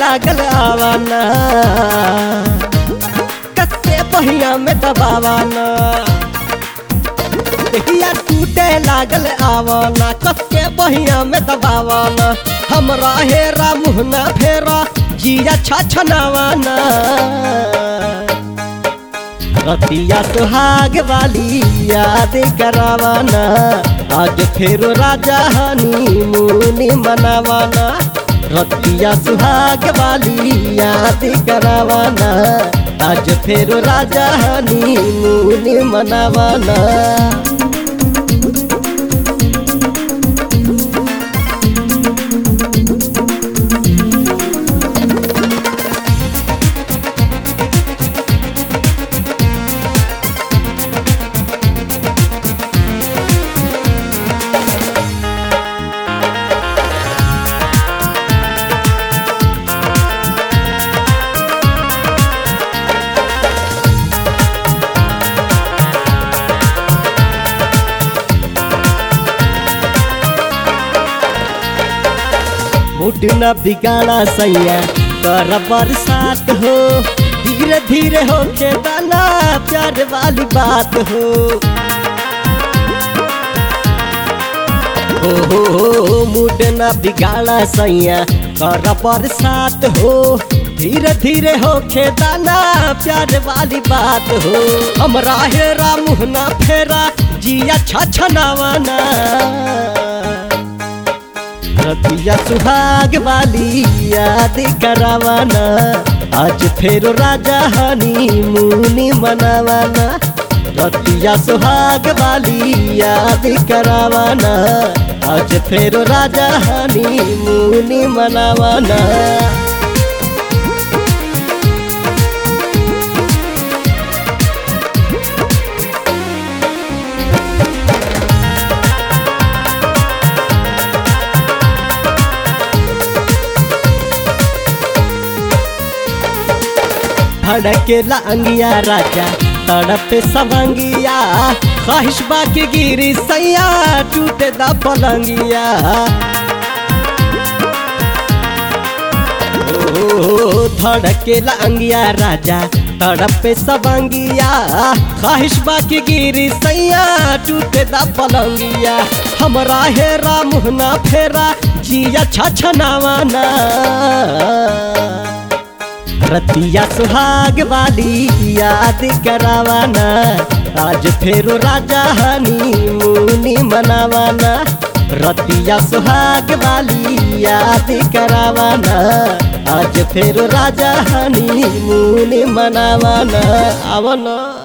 लागल आवाना कसे पहिया में दबावाना देहिया टूटे लागल आवाना कसे बहिया में दबावाना हमरा हेरा मुहना फेरा जिया छछनावाना रतिया सुहाग वाली याद करावाना आज फेरो राजा हनी मुनी मनावाना रतिया सुहाग वाली याद करावाना आज फेरो राजा हनी मुनी मनावाना मुड न बिगाड़ा सैया कर बरसात हो धीरे धीरे हो के दाना प्यार वाली बात हो हो हो हो मुड न बिगाड़ा सैया कर बरसात हो धीरे धीरे हो के दाना प्यार वाली बात हो हमरा हेरा मुहना फेरा जिया छछनावाना रतिया सुहाग वाली याद करावाना आज फेरो राजा हनी मुनी मनावाना रतिया सुहाग वाली याद करावाना आज फेरो राजा हनी मुनी मनावाना भड़केला अंगिया राजा तड़प सवंगिया ख्वाहिश बाकी गिरी सैया टूटे दा पलंगिया ओ धड़केला अंगिया राजा तड़प सवंगिया ख्वाहिश बाकी गिरी सैया टूटे दा पलंगिया हमरा हेरा मुहना फेरा जिया छछनावाना रतिया सुहाग वाली याद करावाना आज फेरो राजा हनी मुनी मनावाना रतिया सुहाग वाली याद करावाना आज फेरो राजा हनी मुनी मनावाना आवना